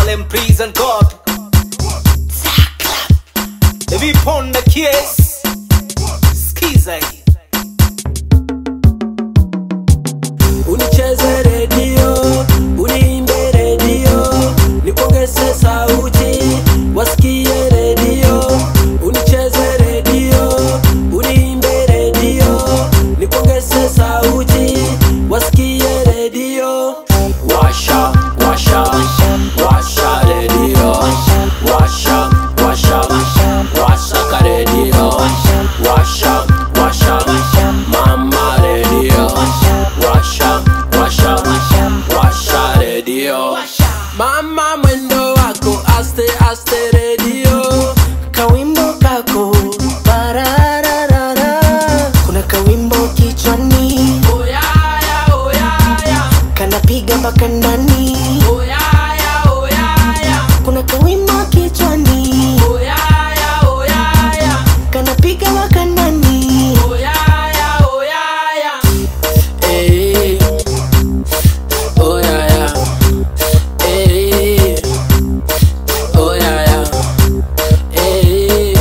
Harlem Prison Cop Viponda Kies Skiza hii unicheze redio uniimbe redio nikuongeze sauti wasikie redio unicheze redio uniimbe redio nikuongeze sauti wasikie redio washa washa washa redio washa washa washa ka redio washa washa mama redio washa washa washa redio mama mwendo wako aste aste redio kawimbo kako parararara kuna kawimbo kichwani oyaya oyaya kanapiga mpaka ndani oyaya oyaya kuna kawimbo kichwani oyaya oyaya kanapiga mpaka ndani oyaya oyaya eh oyaya eh oyaya eh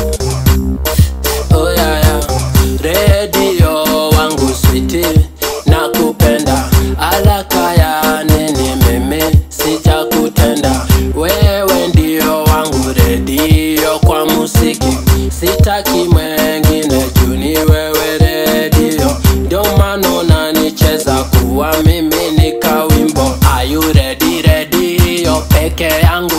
oyaya redio wangu switi na kupenda alaka ya nini mimi sijakutenda wewe ndio wangu redio kwa musiki sitaki mwengine juni wewe redio ndio maana unanicheza kuwa mimi ni kawimbo ayu redi redio peke yangu